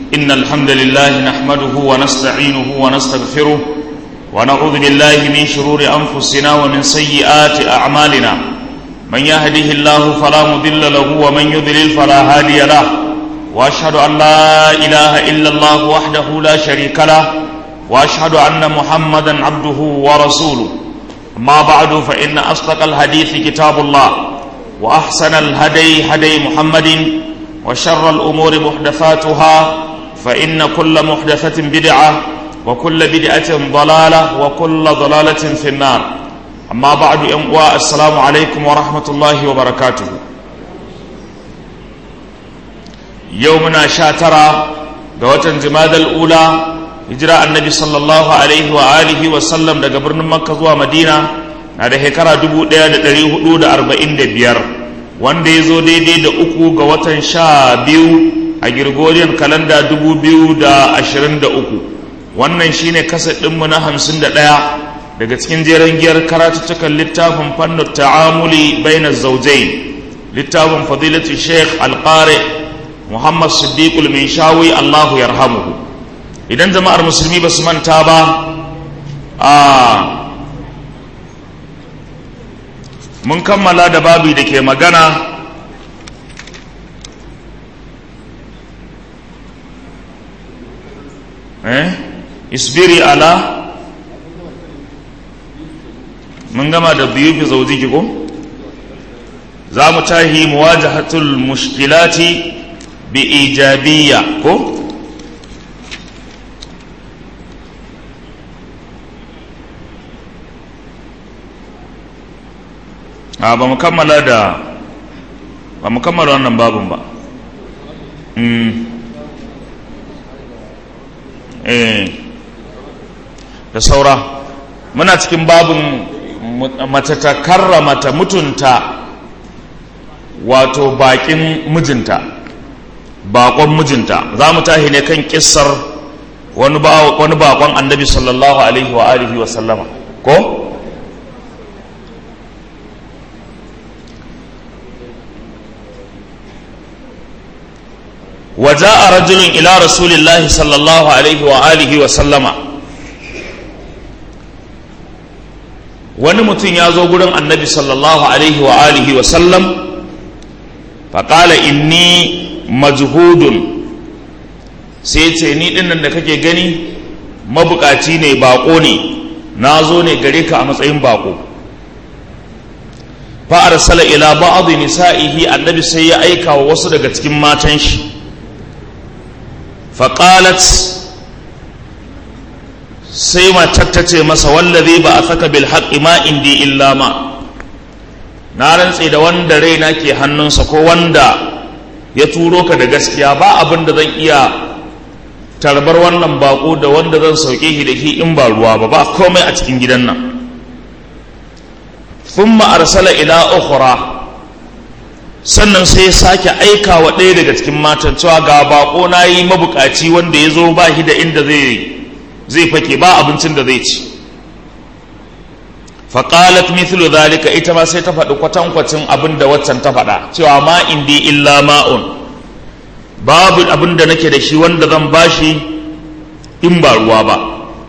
إن الحمد لله نحمده ونستعينه ونستغفره ونعوذ بالله من شرور أنفسنا ومن سيئات أعمالنا من يهده الله فلا مضل له ومن يضلل فلا هادي له وأشهد أن لا إله إلا الله وحده لا شريك له وأشهد أن محمدا عبده ورسوله ما بعد فإن أصدق الحديث كتاب الله وأحسن الهدي هدي محمد وشر الأمور محدثاتها فإن كل محدثة بدعة وكل بدعة ضلالة وكل ضلالة في النار أما بعد أمواء السلام عليكم ورحمة الله وبركاته يومنا شاترا دوة جماد الأولى hijira annabi sallallahu alaihi wa alihi wa sallam daga birnin makka zuwa madina na da shekara 1445 wanda ya zo daidai da uku ga watan sha biyu a girgoriyar kalanda 2023 wannan shine kasar ɗinmu na 51 daga cikin jeren giyar karatuttukan littafin fannin ta'amuli bainar zaujai littafin fadilatu sheikh alƙare muhammad siddiqul min shawi allahu yarhamuhu idan jama'ar musulmi ba su manta ba a mun kammala da babu da ke magana eh isbiri ala mun gama da biyu fi zaujiki ko za mu tahi muwajahatul mushkilati bi ijabiyya ko a ba mu kammala da ba mu kammala wannan babin ba da saura muna cikin babin mace ta karrama ta mutunta wato bakin mijinta bakon mijinta za mu tahi ne kan kissar wani bakon annabi sallallahu alaihi wa alihi wa sallama ko? وجاء رجل إلى رسول الله صلى الله عليه وآله وسلم wani mutum ya zo gurin annabi sallallahu alaihi wa alihi wa sallam faƙala inni majhudun sai ce ni ɗinnan da kake gani mabukaci ne baƙo ne na zo ne gare ka a matsayin baƙo fa arsala ila ba'd nisa'ihi annabi sai ya aika wa wasu daga cikin matan shi faƙalat sai matar ta ce masa wallazi ba a saka bil haƙi ma indi illa ma na rantse da wanda raina ke hannunsa ko wanda ya turo ka da gaskiya ba abin da zan iya tarbar wannan bako da wanda zan sauke shi da shi in ba ruwa ba ba komai a cikin gidan nan thumma arsala ila ukhra sannan sai ya sake aika wa ɗaya daga cikin matan cewa ga bako na yi mabukaci wanda ya zo ba shi da inda zai zai fake ba abincin da zai ci faƙalat mithlu zalika ita ma sai ta faɗi kwatankwacin abin da waccan ta faɗa cewa ma indi illa ma'un babu abin da nake da shi wanda zan bashi in ba ruwa ba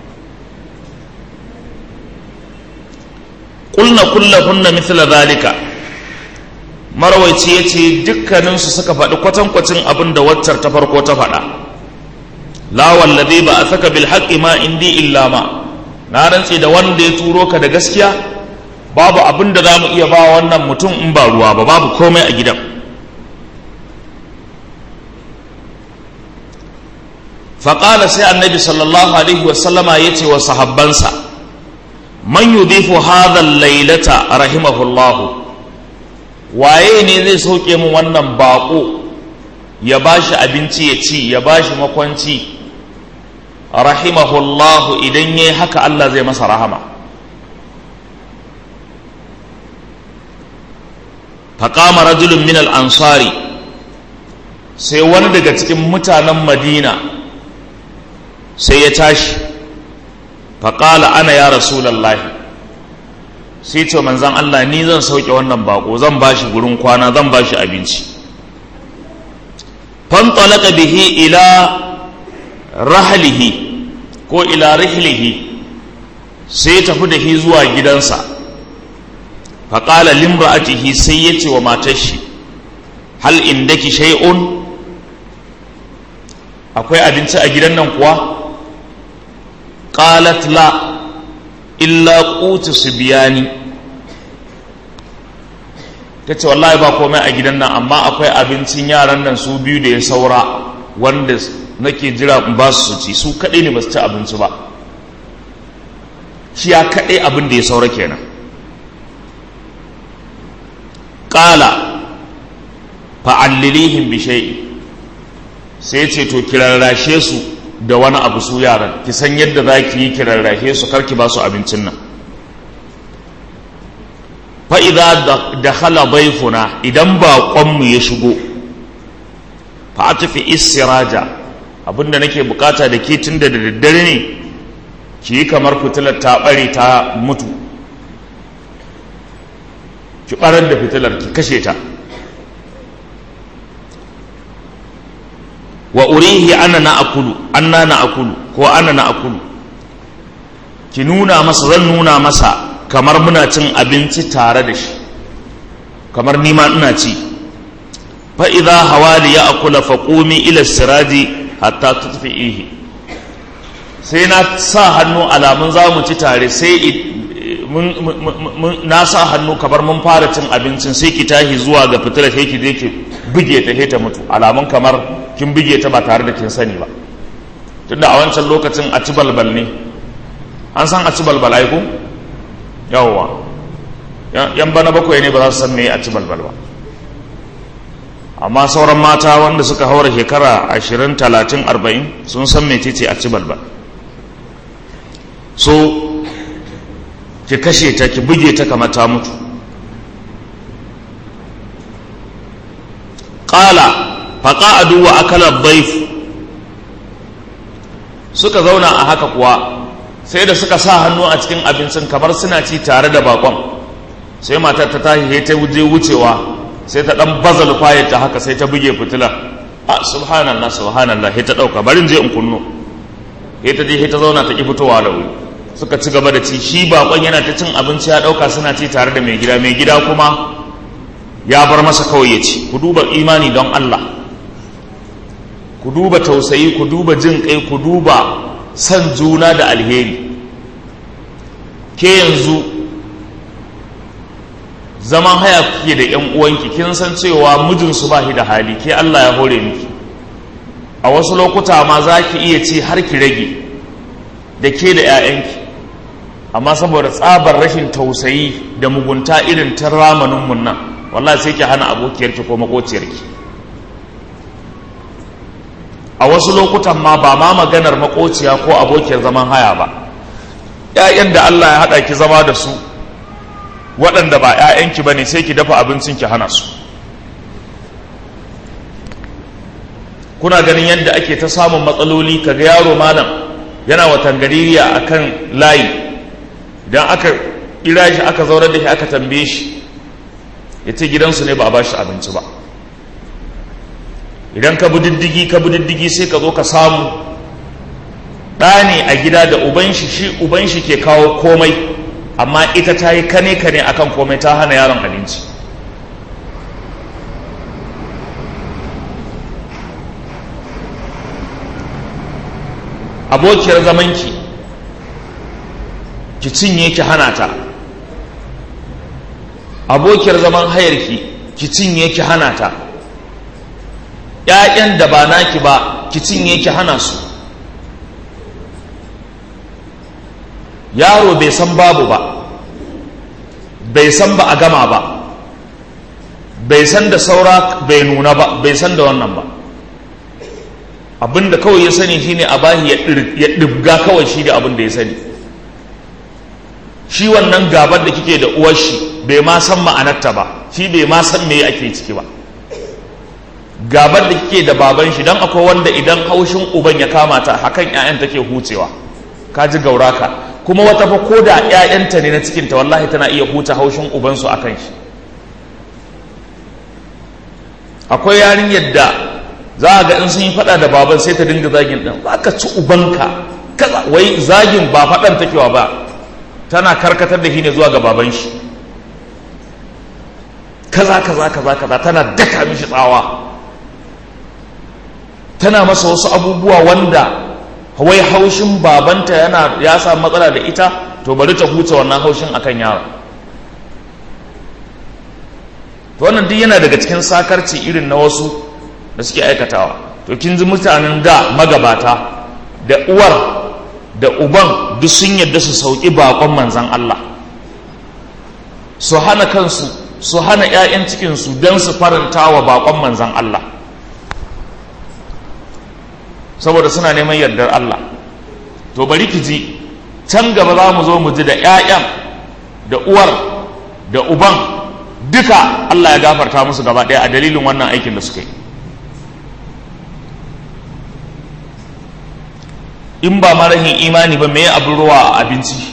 ƙulna kullahunna mithla zalika marawaici ya ce dukkaninsu suka faɗi kwatankwacin abin da waccar ta farko ta faɗa lawan lade ba a saka bil haƙi ma indi illa ma na rantse da wanda ya turo ka da gaskiya babu abin da za mu iya ba wannan mutum in ba ruwa ba babu komai a gidan faƙala sai annabi sallallahu alaihi wasallama ya ce wa sahabbansa man yudifu hadha lailata rahimahullahu waye ne zai sauke mu wannan bako ya bashi abinci ya ci ya bashi makwanci rahimahullahu idan yayi haka Allah zai masa rahama faqama rajulun min al-ansari sai wani daga cikin mutanen Madina sai ya tashi faqala ana ya rasulullahi sai ce manzan Allah ni zan sauke wannan bako zan bashi gurin kwana zan bashi abinci fantalaka bihi ila rahalihi ko ila rihlihi sai tafi da shi zuwa gidansa faƙala limra'atihi sai ya ce wa matar shi hal indaki shay'un akwai abinci a gidan nan kuwa qalat la illa qutu subyani tace wallahi ba komai a gidan nan amma akwai abincin yaran nan su biyu da ya saura wanda nake jira in ba su ci su kaɗai ne ba su ci abinci ba shi ya kaɗai abin da ya saura kenan ƙala fa'allilihim bi shay'in sai ce to kirarrashe su da wani abu su yaran ki san yadda za ki yi kirarrashe su karki ba su abincin nan fa'iza da hala baifuna idan baƙonmu ya shigo fa a tafi istiraja abinda nake bukata da ke tun da daddare ne ki yi kamar fitilar ta ɓare ta mutu ki ɓarar da fitilar ki kashe ta wa urihi ana na akulu anna na akulu ko ana na akulu ki nuna masa zan nuna masa kamar muna cin abinci tare da shi kamar nima ina ci fa idza hawali ya akula fa qumi ila siraji hatta tutfi'ihi sai na sa hannu alamun za mu ci tare sai na sa hannu kamar mun fara cin abincin sai ki tashi zuwa ga fitilar sai ki je ki buge ta ta mutu alamun kamar kin buge ta ba tare da kin sani ba tunda a wancan lokacin a ci balbal ne an san a ci balbal ai ko yawwa yan bana bakwai ne ba za su san me a ci balbal ba amma sauran mata wanda suka haura shekara ashirin talatin arba'in sun san mecece a ci balbal so ki kashe ta ki buge ta kamar ta mutu ƙala faƙa'adu wa akalar baif suka zauna a haka kuwa sai da suka sa hannu a cikin abincin kamar suna ci tare da bakon sai matar ta tashi ta je wucewa sai ta dan bazal fayar ta haka sai ta buge fitila a subhanallah subhanallah sai ta dauka barin je in kunno sai ta je sai ta zauna ta ki fitowa da wuri suka ci gaba da ci shi bakon yana ta cin abinci ya dauka suna ci tare da mai gida mai gida kuma ya bar masa kawai ya ci ku duba imani don Allah ku duba tausayi ku duba jin kai ku duba san juna da alheri ke yanzu zaman haya kuke da yan uwanki kin san cewa mijinsu ba shi da hali ke Allah ya hore miki a wasu lokuta ma za ki iya ci har ki rage da ke da 'ya'yanki amma saboda tsabar rashin tausayi da mugunta irin ta ramaninmu nan wallahi sai ki hana abokiyarki ko makociyarki a wasu lokutan ma ba ma maganar makociya ko abokiyar zaman haya ba ‘ya'yan da Allah ya haɗa ki zama da su waɗanda ba ‘ya'yanki ba ne sai ki dafa abincin ki hana su kuna ganin yadda ake ta samun matsaloli kaga yaro malam yana watan gaririya a kan layi idan aka kira shi aka zaunar da shi aka tambaye shi ya ce gidansu ne ba a ba shi abinci ba idan ka bi diddigi ka bi diddigi sai ka zo ka samu ɗa ne a gida da uban shi shi uban shi ke kawo komai amma ita ta yi kane kane akan komai ta hana yaron abinci abokiyar zamanki ki cinye ki hana ta abokiyar zaman hayarki ki cinye ki hana ta ‘ya'yan da ba naki ba ki cinye ki hana su yaro bai san babu ba bai san ba a gama ba bai san da saura bai nuna ba bai san da wannan ba abinda kawai ya sani shine a bahi ya ɗibga kawai shi da abinda ya sani shi wannan gabar da kike da uwar shi bai ma san ma'anarta ba shi bai ma san me ake ciki ba gabar da kike da baban shi dan akwai wanda idan haushin uban ya kama ta hakan ƴaƴan take hucewa ka ji gauraka kuma wata fa ko da ƴaƴanta ne na cikinta wallahi tana iya huta haushin ubansu akan shi akwai yarinyar da za a ga in sun yi faɗa da baban sai ta dinga zagin ɗan za ka ci ubanka kaza wai zagin ba faɗan takewa ba tana karkatar da shi ne zuwa ga baban shi kaza kaza kaza kaza tana daka mishi tsawa tana masa wasu abubuwa wanda wai haushin babanta yana ya samu matsala da ita to bari ta huce wannan haushin akan yaro to wannan duk yana daga cikin sakarci irin na wasu da suke aikatawa to kin ji mutanen da magabata da uwar da uban duk sun yadda su sauki bakon manzan Allah su hana kansu su hana 'ya'yan cikinsu don su faranta wa bakon manzan Allah saboda suna neman yardar Allah to bari ki ji can gaba za mu zo mu ji da 'ya'yan da uwar da uban duka Allah ya gafarta musu gaba ɗaya a dalilin wannan aikin da suka yi in ba marahin imani ba me abin ruwa a abinci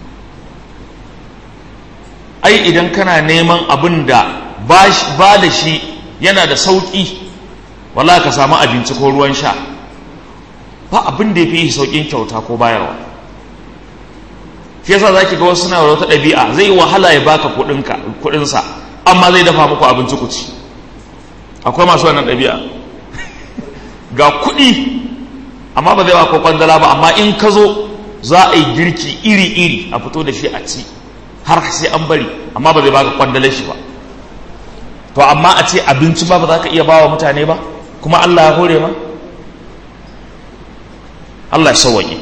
ai idan kana neman abin da ba da shi yana da sauƙi wala ka samu abinci ko ruwan sha ba abin da ya fi sauƙin kyauta ko bayarwa shi yasa za ki ga wasu suna wata ɗabi'a zai wahala ya baka kuɗinsa amma zai dafa muku abinci ku ci akwai masu wannan ɗabi'a ga kuɗi amma ba zai ba ko kwandala ba amma in ka zo za a yi girki iri-iri a fito da shi a ci har sai an bari amma ba zai baka kwandalar shi ba to amma a ce abinci ba ba za ka iya bawa mutane ba kuma Allah ya hore ma Allah ya sauwaƙe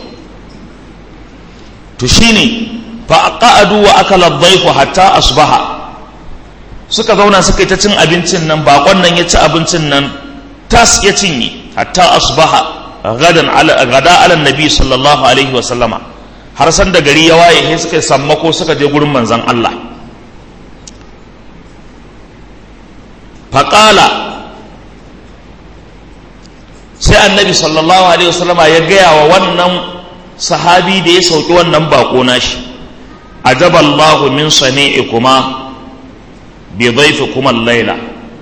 to shine fa qa'adu wa akala dhayfu hatta asbaha suka zauna suka yi ta cin abincin nan bakon nan ya ci abincin nan tas ya cinye hatta asbaha gadan ala gada ala nabi sallallahu alaihi wa sallama har san da gari ya waye sai suka sammako suka je gurin manzon Allah faqala sai annabi sallallahu alaihi wa sallama ya gaya wa wannan sahabi da ya sauki wannan bako nashi ajaballahu min sani'ikuma bi dhayfikuma al-laila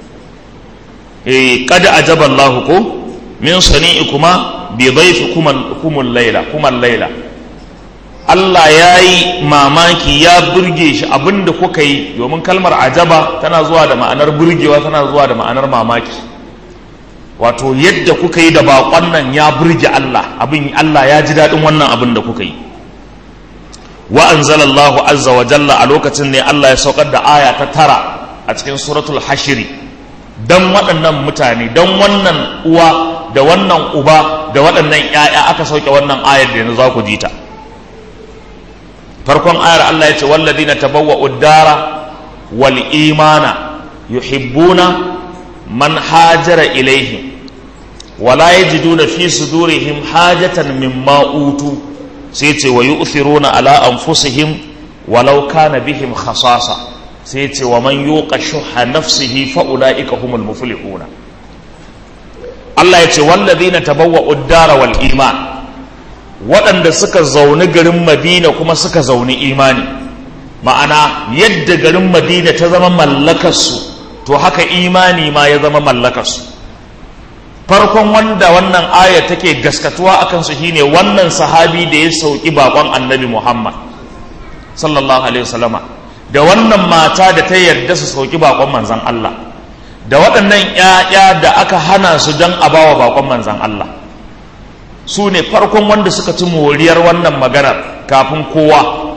eh qad ajaballahu ko min sani'ikuma bi dhayfikuma al-laila kuma al-laila Allah ya yi mamaki ya burge shi abinda kuka yi domin kalmar ajaba tana zuwa da ma'anar burgewa tana zuwa da ma'anar mamaki wato yadda kuka yi da baƙon nan ya burge Allah abin Allah ya ji daɗin wannan abin da kuka yi wa anzalallahu azza wa jalla a lokacin ne Allah ya saukar da aya ta tara a cikin suratul hashiri dan waɗannan mutane dan wannan uwa da wannan uba da waɗannan ƴaƴa aka sauke wannan ayar da yanzu za ku ji ta farkon ayar Allah ya ce walladina tabawwa'u dara wal imana yuhibbuna man hajara ilaihim wala yajiduna fi sudurihim hajatan mimma utu sai ce wa yu'thiruna ala anfusihim walau kana bihim khasasa sai ce wa man yuqa shuha nafsihi fa ulaika humul muflihuna Allah ya ce walladhina tabawwa'u ad-dara wal iman waɗanda suka zauni garin Madina kuma suka zauni imani ma'ana yadda garin Madina ta zama mallakarsu to haka imani ma ya zama mallakarsu farkon wanda wannan aya take gaskatuwa akan su shine wannan sahabi da ya sauki bakon annabi Muhammad sallallahu alaihi wasallama da wannan mata da ta yarda su sauki bakon manzon Allah da waɗannan ƴaƴa da aka hana su dan a bawa bakon manzon Allah su ne farkon wanda suka ci moriyar wannan maganar kafin kowa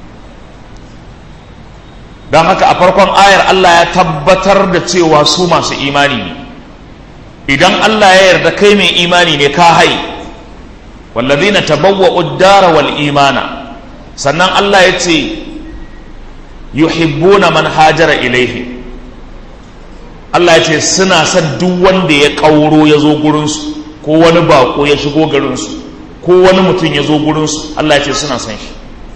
don haka a farkon ayar Allah ya tabbatar da cewa su masu imani ne idan Allah ya yarda kai mai imani ne ka hai wallazina tabawwa'u ad-dara wal imana sannan Allah ya ce yuhibbuna man hajara ilaihi Allah ya ce suna son duk wanda ya kauro ya zo gurinsu ko wani bako ya shigo garinsu ko wani mutum ya zo gurinsu Allah ya ce suna son shi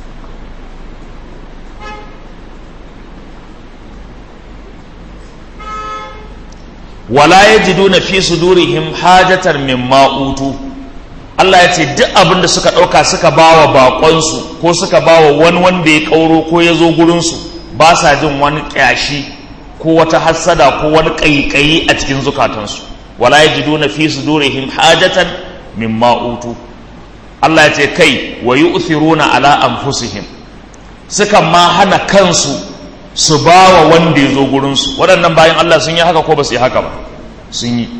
wala yajiduna fi sudurihim hajatan mimma utu Allah ya ce duk abin da suka ɗauka suka bawa baƙonsu ko suka bawa wani wanda ya ƙauro ko ya zo gurinsu ba sa jin wani ƙyashi ko wata hassada ko wani ƙaiƙayi a cikin zukatansu wala yajiduna fi sudurihim hajatan mimma utu Allah ya ce kai wa yu'thiruna ala anfusihim sukan ma hana kansu su ba wa wanda ya zo gurinsu waɗannan bayan Allah sun yi haka ko ba su yi haka ba sun yi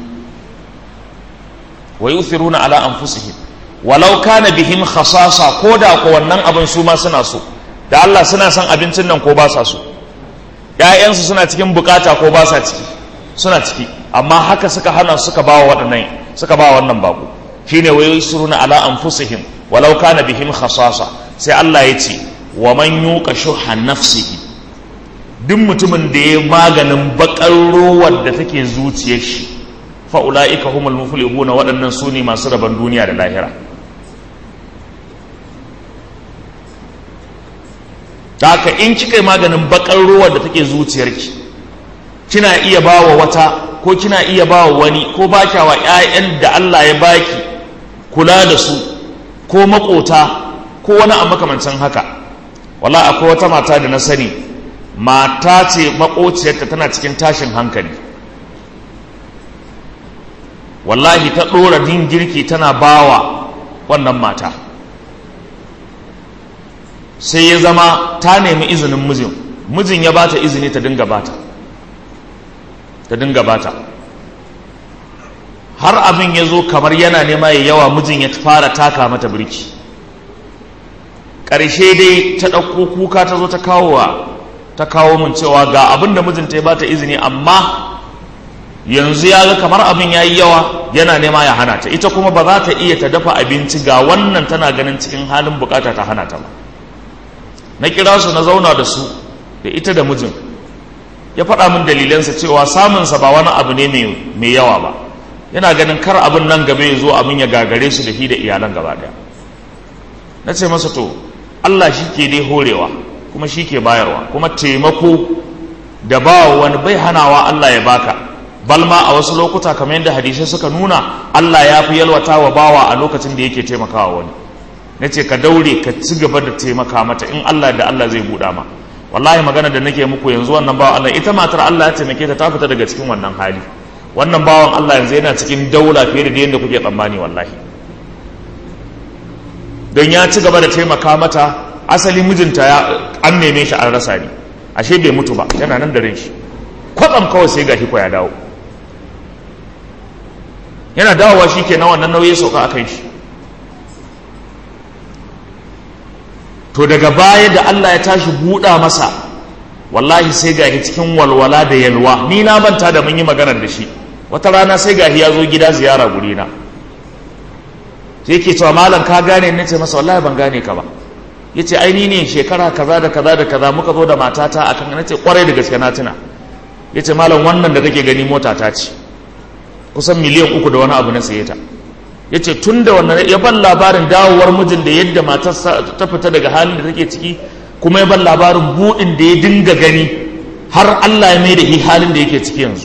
wa yu'thiruna ala anfusihim walau kana bihim khasasa ko da ko wannan abin su ma suna so da Allah suna son abincin nan ko ba sa so ƴaƴansu suna cikin bukata ko ba sa ciki suna ciki amma haka suka hana suka ba wa waɗannan suka ba wannan bako shine wa yu'thiruna ala anfusihim walau kana bihim khasasa sai Allah ya ce wa man yuqa shuha nafsihi duk mutumin da ya maganin bakar rowar da take zuciyar shi fa ulaika humul muflihuna waɗannan su ne masu rabon duniya da lahira haka in kika yi maganin bakar rowar da take zuciyarki kina iya bawa wata ko kina iya bawa wani ko ba wa 'ya'yan da Allah ya baki kula da su ko makota ko wani a makamancin haka wala akwai wata mata da na sani mata ce makociyarta tana cikin tashin hankali wallahi ta ɗora din girki tana bawa wannan mata sai ya zama ta nemi izinin mijin mijin ya bata izini ta dinga bata ta dinga bata har abin ya zo kamar yana nema ya yawa mijin ya fara taka mata birki ƙarshe dai ta ɗauko kuka ta zo ta kawo wa ta kawo min cewa ga abin da mijinta ya bata izini amma yanzu ya ga kamar abin ya yi yawa yana nema ya hana ta ita kuma ba za ta iya ta dafa abinci ga wannan tana ganin cikin halin bukata ta hana ta ba na kira su na zauna da su da ita da mijin ya faɗa min dalilansa cewa samunsa ba wani abu ne mai yawa ba yana ganin kar abin nan gaba ya zo abin ya gagare su da shi da iyalan gaba ɗaya na ce masa to Allah shi ke dai horewa kuma shi ke bayarwa kuma taimako da ba wani bai hanawa Allah ya baka balma a wasu lokuta kamar yadda hadisai suka nuna Allah ya fi yalwata wa bawa a lokacin da yake taimakawa wani na ce ka daure ka ci gaba da taimaka mata in Allah da Allah zai buɗa ma wallahi magana da nake muku yanzu wannan bawan Allah ita matar Allah ya taimake ta ta fita daga cikin wannan hali wannan bawan Allah yanzu yana cikin daula fiye da yadda kuke tsammani wallahi don ya ci gaba da taimaka mata asali mijinta ya an neme shi an rasa ni ashe bai mutu ba yana nan da ran shi kwatsam kawai sai gashi ko ya dawo yana dawowa shi ke na wannan nauyi sauka a kan shi to daga baya da Allah ya tashi buɗa masa wallahi sai gahi cikin walwala da yalwa ni na manta da mun yi maganar da shi wata rana sai gahi ya zo gida ziyara guri na sai yake cewa malam ka gane ne ce masa wallahi ban gane ka ba yace ai ni ne shekara kaza da kaza da kaza muka zo da matata akan nace kwarai da gaske na tuna yace malam wannan da kake gani mota ta ce kusan miliyan uku da wani abu na saye ta ya ce tun da wannan ya ban labarin dawowar mijin da yadda matar ta fita daga halin da take ciki kuma ya ban labarin buɗin da ya dinga gani har Allah ya mai da shi halin da yake ciki yanzu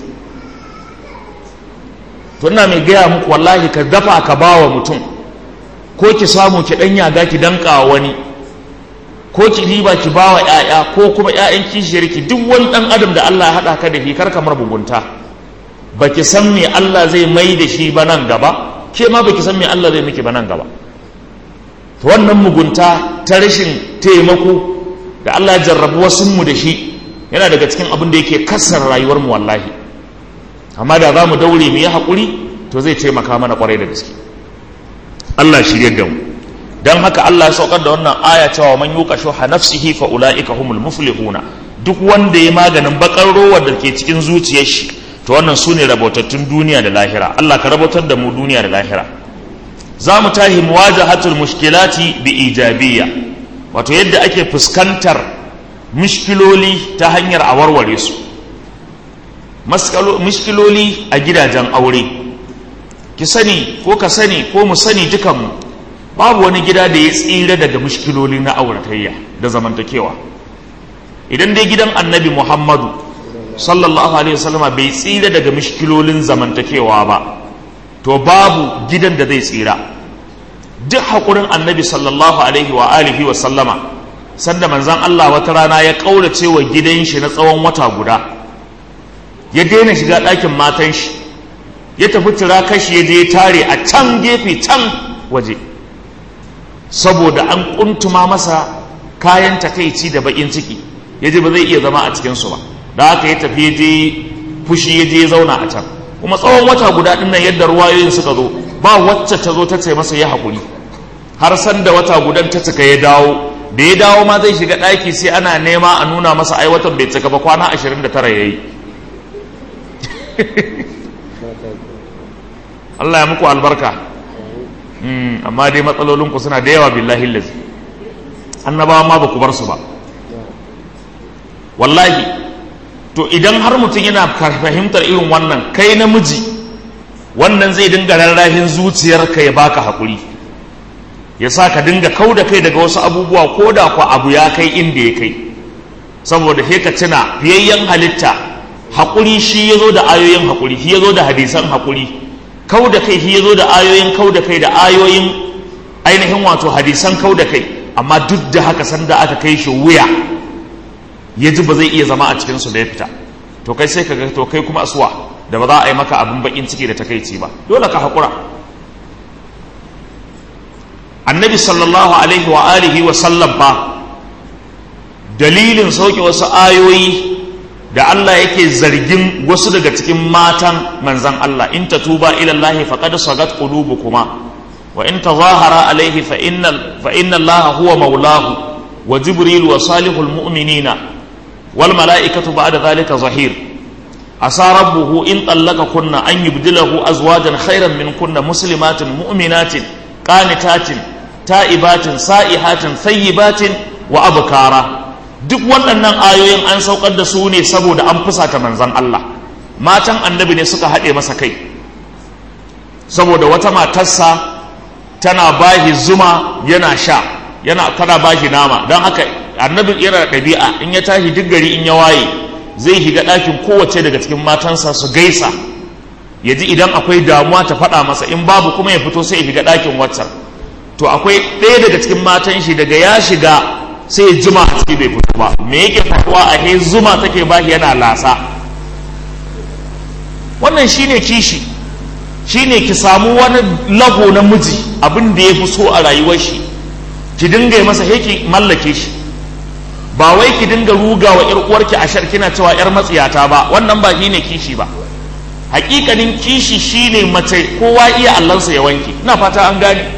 to ina mai gaya muku wallahi ka dafa ka ba wa mutum ko ki samu ki ɗan yaga ki danka wani ko ki riba ki ba wa ‘ya'ya ko kuma ‘ya'yan kishiyarki duk wani ɗan adam da Allah ya haɗa ka da shi kar kamar bugunta ba ki san me Allah zai mai da shi ba nan gaba ke ma baki san me Allah zai miki ba nan gaba to wannan mugunta ta rashin taimako da Allah ya jarrabu wasu mu da shi yana daga cikin abin da yake kasar rayuwar mu wallahi amma da za mu daure mu yi haƙuri to zai taimaka mana kwarai da gaske Allah shirye da mu dan haka Allah ya saukar da wannan aya cewa man yuqa shuha nafsihi fa ulaika humul muflihuna duk wanda ya maganin bakar rowar da ke cikin zuciyar shi to wannan su ne rabotattun duniya da lahira Allah ka rabotar da mu duniya da lahira za mu tahi muwajahatul mushkilati bi ijabiyya wato yadda ake fuskantar mushkiloli ta hanyar a warware su mushkiloli a gidajen aure ki sani ko ka sani ko mu sani dukanmu babu wani gida da ya tsira daga mushkiloli na auratayya da zamantakewa idan dai gidan annabi muhammadu sallallahu alaihi wasallama bai tsira daga mishkilolin zamantakewa ba to babu gidan da zai tsira duk haƙurin annabi sallallahu alaihi wa alihi wa sallama sanda manzan Allah wata rana ya ƙaurace wa gidan shi na tsawon wata guda ya daina shiga ɗakin matan shi ya tafi tura kashi ya je tare a can gefe can waje saboda an kuntuma masa kayan takaici da bakin ciki ya ji ba zai iya zama a cikinsu ba da haka ya tafi ya je fushi ya je ya zauna a can kuma tsawon wata guda ɗin nan yadda ruwayoyin suka zo ba wacce ta zo ta ce masa ya haƙuri har san da wata gudan ta cika ya dawo da ya dawo ma zai shiga ɗaki sai ana nema a nuna masa ai watan bai cika ba kwana 29 ya yi Allah ya muku albarka amma dai matsalolinku suna da yawa billahi lazi annabawa ma ba ku bar su ba wallahi to idan har mutum yana fahimtar irin wannan kai namiji wannan zai dinga rarrahin zuciyarka ya baka haƙuri ya sa ka dinga kau da kai daga wasu abubuwa ko da ku abu ya kai inda ya kai saboda he ka tuna fiyayyen halitta haƙuri shi ya zo da ayoyin haƙuri shi ya zo da hadisan haƙuri kau da kai shi ya zo da ayoyin kau da kai da ayoyin ainihin wato hadisan kau da kai amma duk da haka sanda aka kai shi wuya ya ji ba zai iya zama a cikinsu da ya fita to kai sai ka ga to kai kuma asuwa da ba za a yi maka abin bakin ciki da takaici ba dole ka haƙura annabi sallallahu alaihi wa alihi wa sallam fa dalilin sauke wasu ayoyi da Allah yake zargin wasu daga cikin matan manzan Allah in ta tuba ila Allah faqad sagat qulubukuma wa in tazahara alaihi fa inna fa inna Allah huwa maulahu wa jibril wa salihul mu'minina wal mala'ikatu ba'da dhalika zahir asa rabbuhu in kunna an yubdilahu azwajan khairan min kunna muslimatin mu'minatin qanitatin ta'ibatin sa'ihatin thayyibatin wa abkara duk waɗannan ayoyin an saukar da su ne saboda an fusata manzon Allah matan annabi ne suka haɗe masa kai saboda wata matarsa tana bahi zuma yana sha yana tana bahi nama don haka annabi yana da ɗabi'a in ya tashi duk gari in ya waye zai shiga ɗakin kowace daga cikin matansa su gaisa ya ji idan akwai damuwa ta faɗa masa in babu kuma ya fito sai ya shiga ɗakin waccan to akwai ɗaya daga cikin matan shi daga ya shiga sai ya jima a ciki bai fito ba me yake faruwa a he zuma take ba yana lasa wannan shine kishi shine ki samu wani lago na miji abin da ya fi so a rayuwar shi ki dinga masa heki mallake shi ba wai ki dinga ruga wa ƴar uwarki a shar kina cewa ƴar matsiyata ba wannan ba shine kishi ba hakikanin kishi shine mace kowa iya allansa ya wanke ina fata an gane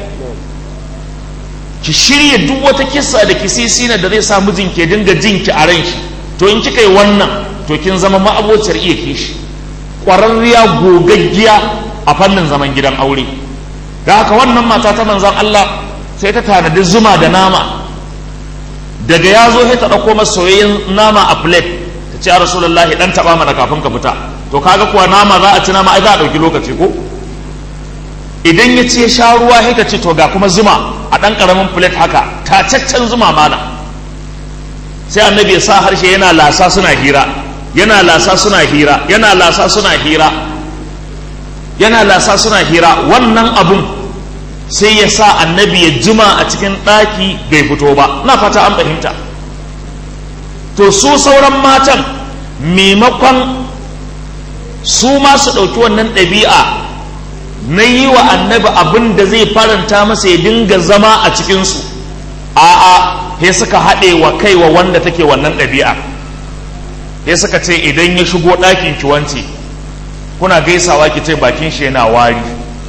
ki shirya duk wata kissa da kisisina da zai sa mijin ke dinga jin ki a ran shi to in kika yi wannan to kin zama ma'abociyar iya kishi ƙwararriya gogaggiya a fannin zaman gidan aure da haka wannan mata ta manzan Allah sai ta tanadi zuma da nama daga ya zo sai ta ɗauko masa soyayyen nama a plate ta ce a rasulullahi ɗan taɓa mana kafin ka fita to kaga kuwa nama za a ci nama ai za a ɗauki lokaci ko idan ya ce sha ruwa sai ka ce to ga kuma zuma a ɗan ƙaramin plate haka tacaccen zuma mana sai annabi ya sa harshe yana lasa suna hira yana lasa suna hira yana lasa suna hira yana lasa suna hira wannan abun sai ya sa annabi ya jima a cikin ɗaki bai fito ba na fata an fahimta to su sauran matan maimakon su ma su ɗauki wannan ɗabi'a na yi wa annabi abin da zai faranta masa ya dinga zama a cikinsu a'a he suka haɗe wa kai wa wanda take wannan ɗabi'a he suka ce idan ya shigo ɗakin ki wance kuna gaisawa ki ce bakin shi yana wari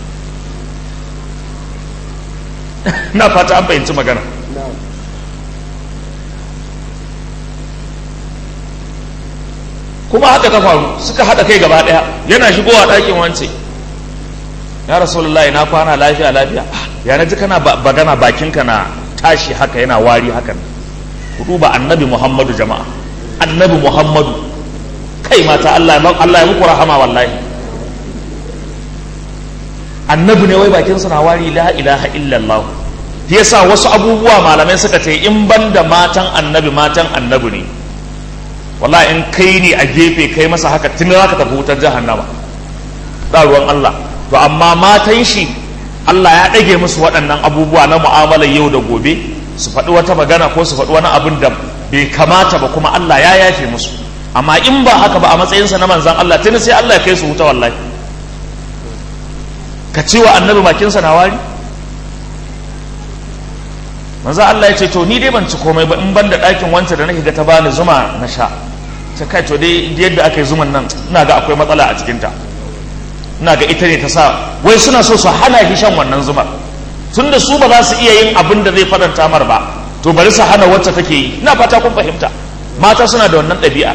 na fata an fahimci magana kuma haka ta faru suka haɗa kai gaba ɗaya yana shigowa ɗakin wance ya rasulullahi na kwana lafiya lafiya ya na ji kana bagana bakinka na tashi haka yana wari hakan ku duba annabi muhammadu jama'a annabi muhammadu kai mata allah ya muku rahama wallahi annabi ne wai bakinsa na wari la ilaha illallah yasa wasu abubuwa malamai suka ce in ban da matan annabi matan annabi ne wallahi in kai ne a gefe kai masa haka tun za ka tafi wutar jahannama da ruwan Allah to amma matan shi Allah ya ɗage musu waɗannan abubuwa na mu'amalar yau da gobe su faɗi wata magana ko su faɗi wani abin da bai kamata ba kuma Allah ya yafe musu amma in ba haka ba a matsayinsa na manzan Allah tuni sai Allah ya kai su wuta wallahi ka ce wa annabi bakinsa na wari manzo Allah ya ce to ni dai ban ci komai ba in ban da ɗakin wancan da nake ga ta bani zuma na sha ta kai to dai yadda aka yi zuman nan ina ga akwai matsala a cikinta ina ga ita ne ta sa wai suna so su hana shi shan wannan zumar tun da su ba za su iya yin abin da zai faranta mar ba to bari su hana wacce take yi ina fata kun fahimta mata suna da wannan ɗabi'a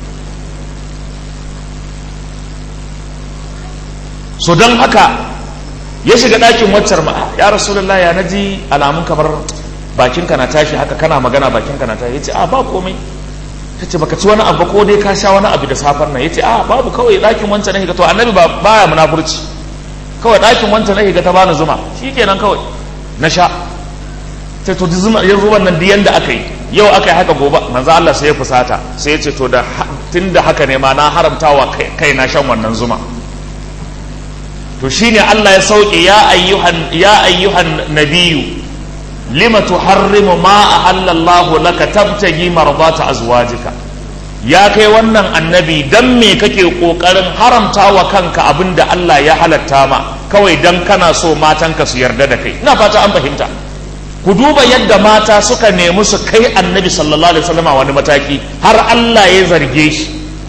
so don haka ya shiga ɗakin waccar ma ya rasulullah ya naji alamun kamar bakinka na tashi haka kana magana bakinka na tashi ya ce a ba komai ta ce baka ci wani abu ko dai ka sha wani abu da safar nan ya ce a babu kawai ɗakin wancan na higa to annabi ba baya munafurci kawai ɗakin wancan na higa ta bani zuma shi kenan kawai na sha sai to zuma yin zuban nan diyan da aka yi yau aka yi haka gobe manzo Allah sai ya fusata sai ya ce to da tun da haka ne ma na haramtawa kai na shan wannan zuma to shine Allah ya sauke ya ayyuhan ya ayyuhan nabiyyu lima tuharrimu ma ahalla Allah laka tabtagi mardata azwajika ya kai wannan annabi dan me kake kokarin haramtawa kanka abinda Allah ya halatta ma kawai dan kana so matanka su yarda da kai ina fata an fahimta ku duba yadda mata suka nemi su kai annabi sallallahu alaihi wasallam wani mataki har Allah ya zarge shi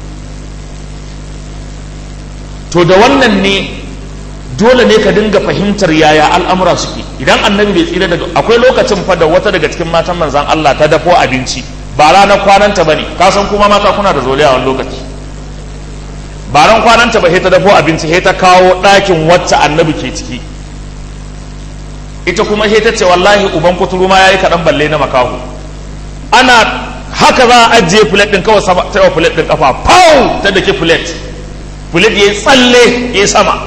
to da wannan ne dole ne ka dinga fahimtar yaya al'amura suke idan annabi bai tsira daga akwai lokacin fa da wata daga cikin matan manzan Allah ta dafo abinci ba ranar kwananta bane ka san kuma mata kuna da zoliya wani lokaci ba ran kwananta ba sai ta dafo abinci sai ta kawo ɗakin wacce annabi ke ciki ita kuma sai ta ce wallahi uban kuturu ma yayi kaɗan balle na makaho ana haka za a ajiye filet ɗin kawai sama ta filet ɗin kafa pau ta dake filet filet ya tsalle ya sama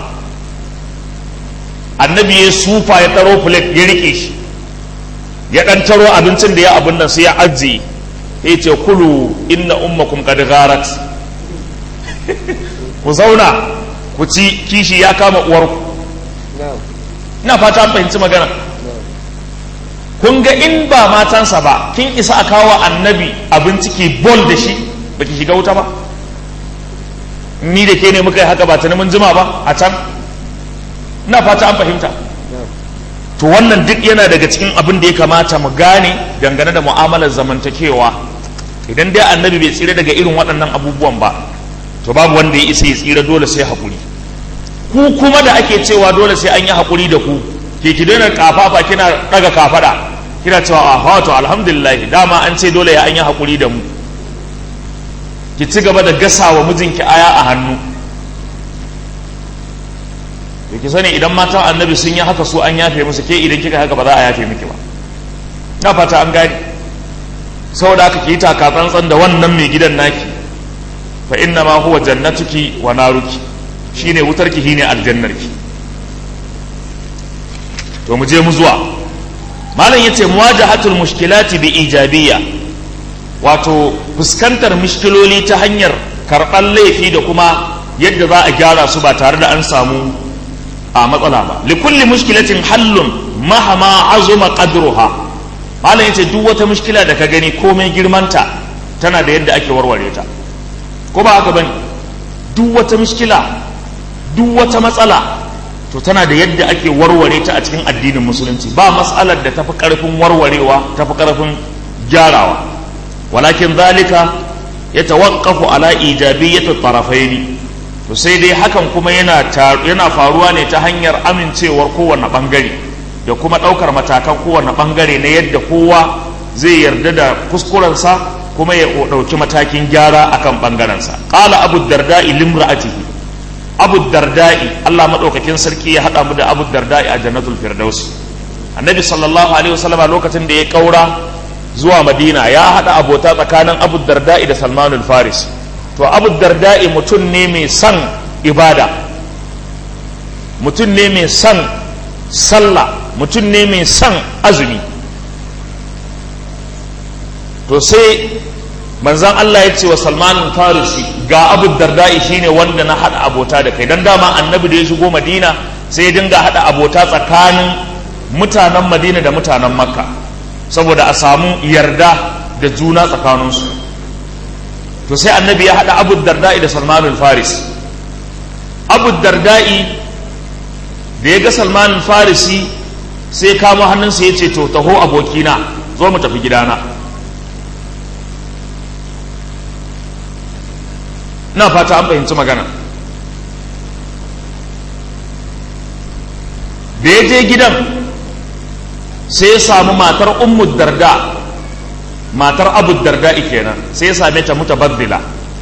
annabi ya sufa ya taro filet ya rike shi ya ɗan taro abincin da ya abin nan sai ya ajiye ya ce kulu inna ummakum qad gharat ku zauna ku ci kishi ya kama uwarku ina fata an fahimci magana kun ga in ba matansa ba kin isa a kawo annabi abinci ke bol da shi ba ki shiga wuta ba ni da ke ne muka yi haka ba ta mun jima ba a can ina fata an fahimta to wannan duk yana daga cikin abin da ya kamata mu gane dangane da mu'amalar zamantakewa idan dai annabi bai tsira daga irin waɗannan abubuwan ba to babu wanda ya isa ya tsira dole sai haƙuri ku kuma da ake cewa dole sai an yi haƙuri da ku ke ki daina kafafa kina ɗaga kafaɗa kina cewa a wato alhamdulillah dama an ce dole ya an yi haƙuri da mu ki ci gaba da gasa wa mijinki aya a hannu da ki sani idan matan annabi sun yi haka su an yafe musu ke idan kika haka ba za a yafe miki ba na fata an gani saboda haka ki yi taka tsantsan da wannan mai gidan naki fa inna ma huwa jannatuki wa naruki shine wutarki shine aljannarki to mu je mu zuwa malam yace muwajahatul mushkilati bi ijabiyya wato fuskantar mushkiloli ta hanyar karɓar laifi da kuma yadda za a gyara su ba tare da an samu a matsala ba likulli mushkilatin hallun mahama azuma qadruha malam yace duk wata mushkila da ka gani komai girmanta tana da yadda ake warware ta ko ba haka bane duk wata mushkila duk wata matsala to tana da yadda ake warware ta a cikin addinin musulunci ba matsalar da tafi karfin warwarewa tafi karfin gyarawa walakin zalika ya tawaqqafu ala ijabiyyati tarafaini to sai dai hakan kuma yana yana faruwa ne ta hanyar amincewar kowanne bangare da kuma ɗaukar matakan kowanne bangare na yadda kowa zai yarda da kuskurensa kuma ya ɗauki matakin gyara akan bangarensa qala abu darda'i limra'atihi abu darda'i Allah maɗaukakin sarki ya haɗa mu da abu darda'i a jannatul firdaus annabi sallallahu alaihi wasallama lokacin da ya kaura zuwa madina ya haɗa abota tsakanin abu darda'i da salmanul faris to abu darda'i mutum ne mai son ibada mutum ne mai son sallah mutum ne mai son azumi to sai manzan Allah ya ce wa salmanin farisi ga abu darda'i shine wanda na haɗa abota da kai don dama annabi da ya shigo madina sai ya dinga haɗa abota tsakanin mutanen madina da mutanen makka saboda a samu yarda da juna tsakaninsu to sai annabi ya haɗa abu darda'i da salmanul faris abu darda'i da ya ga salman farisi sai kamo hannunsa ya ce to taho abokina zo mu tafi gidana na fata an fahimci magana da ya je gidan sai ya samu matar ummu darda matar abu darda kenan sai ya same ta mutabaddila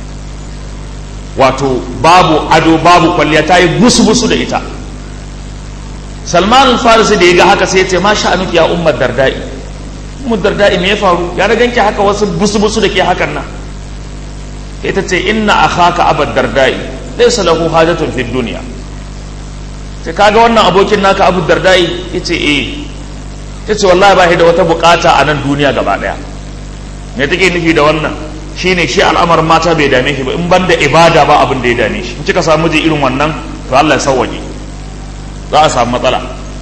wato babu ado babu kwalliya ta yi busu-busu da ita salman farisi da ya ga haka sai ya ce ma sha'anuki ya ummar darda'i ummar darda'i me ya faru ya ganki haka wasu busu-busu da ke hakan nan ita ce inna akhaka abad darda'i laysa lahu hajatun fid dunya sai kaga wannan abokin naka abu darda'i yace eh yace wallahi ba shi da wata bukata a nan duniya gaba daya me take nufi da wannan shine shi al'amar mata bai dame shi ba in banda ibada ba abin da ya dame shi in kika samu ji irin wannan to Allah ya sauwaje za a samu matsala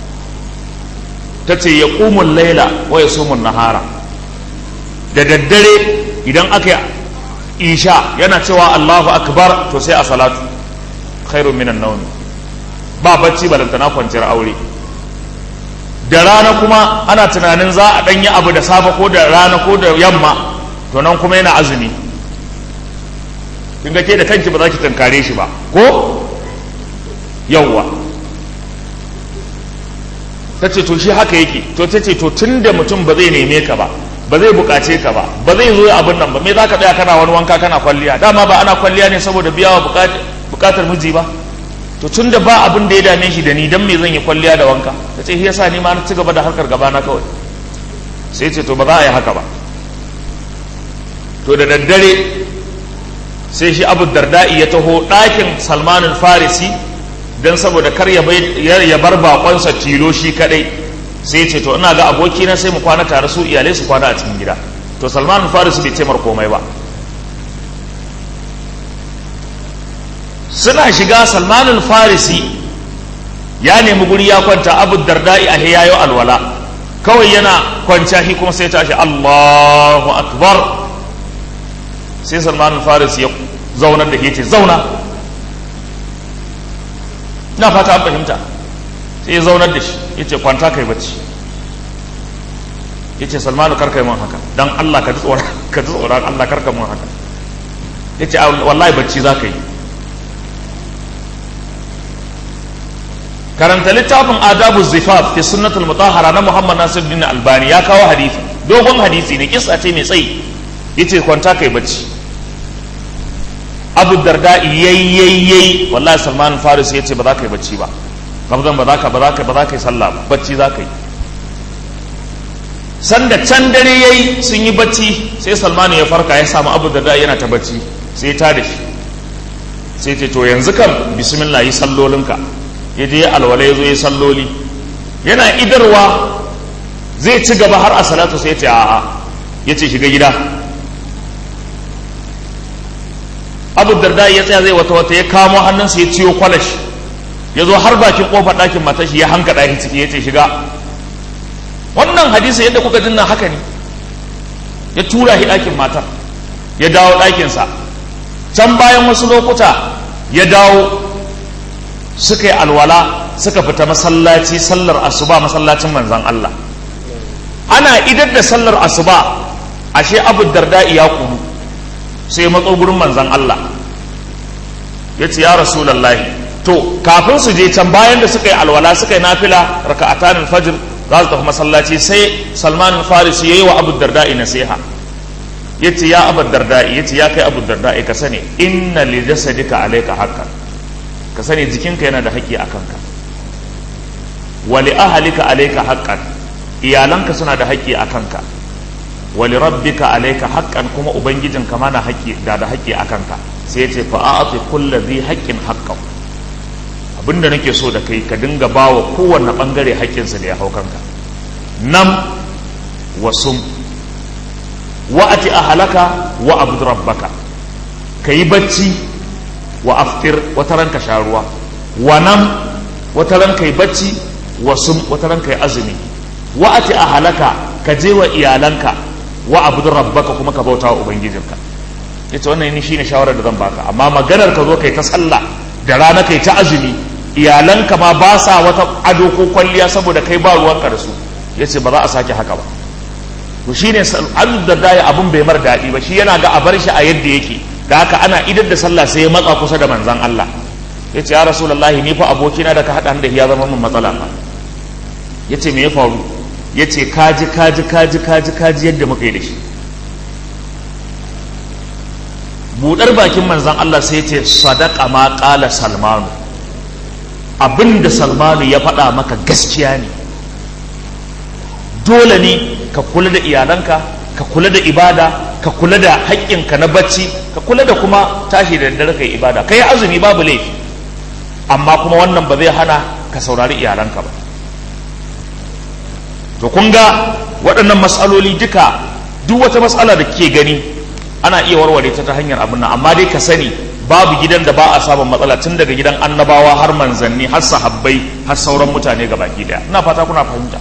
ta ce ya ƙumun laila wa ya sumun nahara da daddare idan aka yi isha yana cewa Allahu akbar to sai a salatu khairun minan naumi ba bacci balantana kwanciyar aure da rana kuma ana tunanin za a ɗanyi abu da safe ko da rana ko da yamma to nan kuma yana azumi kin ga ke da kanki ba za ki tankare shi ba ko yawwa ta ce to shi haka yake to ta ce to tun da mutum ba zai neme ka ba ba zai bukace ka ba ba zai zo abin nan ba me za ka tsaya kana wani wanka kana kwalliya dama ba ana kwalliya ne saboda biya wa bukatar miji ba to tun da ba abin da ya dame shi da ni dan me zan yi kwalliya da wanka ta ce shi yasa ni ma na ci gaba da harkar gaba na kawai sai ce to ba za a yi haka ba to da daddare sai shi abu darda'i ya taho ɗakin salmanin farisi don saboda kar ya bar bakonsa tilo shi kadai sai ce to ina ga abokina sai mu kwana tare su iyalai su kwana a cikin gida to salmanin farisi bai ce mar komai ba suna shiga salmanin farisi ya nemi guri ya kwanta abu darda'i a yayo alwala kawai yana kwanciya shi kuma sai tashi allahu akbar sai salmanin farisi ya zaunar da ke ce zauna na fata an fahimta sai ya zaunar da shi ya ce kwanta kai bacci ya ce salmanu karka yi man haka don allah ka ji tsoron allah karka man haka ya ce wallahi bacci za ka yi karanta littafin adabu zifaf fi sunnatul mutahhara na muhammad nasiruddin albani ya kawo hadisi dogon hadisi ne kisa ce mai tsayi yace kwanta kai bacci abu darda yayyayyai wallahi salman faris ya ce ba za ka yi bacci ba kabzan ba za ka ba za ka ba za ka yi sallah ba bacci za ka yi sanda can dare yayi sun yi bacci sai salman ya farka ya samu abu darda yana ta bacci sai ya tada shi sai ce to yanzu kam bismillah yi sallolinka ya je alwala ya zo ya salloli yana idarwa zai ci gaba har a salatu sai ya ce a'a ya ce shiga gida abu darda ya tsaya zai wata wata ya kamo hannunsa ya ciyo kwalash ya zo har bakin kofar ɗakin matashi ya hanka ɗaki ciki ya ce shiga wannan hadisi yadda kuka dinna haka ne ya tura shi ɗakin matar ya dawo ɗakinsa can bayan wasu lokuta ya dawo suka yi alwala suka fita masallaci sallar asuba masallacin manzan Allah ana idar da sallar asuba ashe abu darda ya kunu sai matso gurin manzan Allah ya ce ya rasulallahi to kafin su je can bayan da suka yi alwala suka yi nafila raka'atan fajr za su tafi masallaci sai salman farisi ya yi wa abu darda'i nasiha ya ce ya abu darda'i ya ce ya kai abu darda'i ka sani inna li jasadika alayka haqqan ka sani jikinka yana da haƙƙi a kanka wa li ahlika alayka haqqan iyalanka suna da haƙƙi a kanka wali rabbika alayka haqqan kuma ubangijinka mana haƙƙi da da haƙƙi a kanka sai ya ce fa a'ti kulli dhi haqqin haqqan abinda nake so da kai ka dinga bawa kowanne bangare haƙƙinsa da ya hau kanka nam wasum wa'ati ahlaka wa abud rabbaka kayi bacci wa aftir wata ranka sha ruwa wa nam wata ranka yi bacci wa sum wata ranka yi azumi wa'ati ahlaka ka je wa iyalanka wa abudu rabbaka kuma ka bauta wa ubangijinka yace wannan ni shine shawarar da zan baka amma maganar ka zo kai ta sallah da rana kai ta azumi iyalanka ma ba sa wata ado ko kwalliya saboda kai ba ruwanka da su ya ce ba za a sake haka ba to shi ne abu da daya abun bai mar daɗi ba shi yana ga a bar shi a yadda yake da haka ana idar da sallah sai ya matsa kusa da manzan Allah ya ce ya rasulullahi ni fa abokina da ka haɗa da ya zama min matsala fa ya ce me ya faru ya ce kaji kaji kaji kaji kaji yadda muka yi da shi buɗar bakin manzan Allah sai ce sadaka ma ƙala salmanu abinda salmanu ya faɗa maka gaskiya ne dole ne ka kula da iyalanka ka kula da ibada ka kula da haƙƙinka na bacci ka kula da kuma tashi da daddare kai ibada kai azumi babu laifi amma kuma wannan ba zai hana ka saurari iyalanka ba to kun ga waɗannan matsaloli duka duk wata matsala da ke gani ana iya warware ta ta hanyar abin nan amma dai ka sani babu gidan da ba a samun matsala tun daga gidan annabawa har manzanni har sahabbai har sauran mutane ga baki daya ina fata kuna fahimta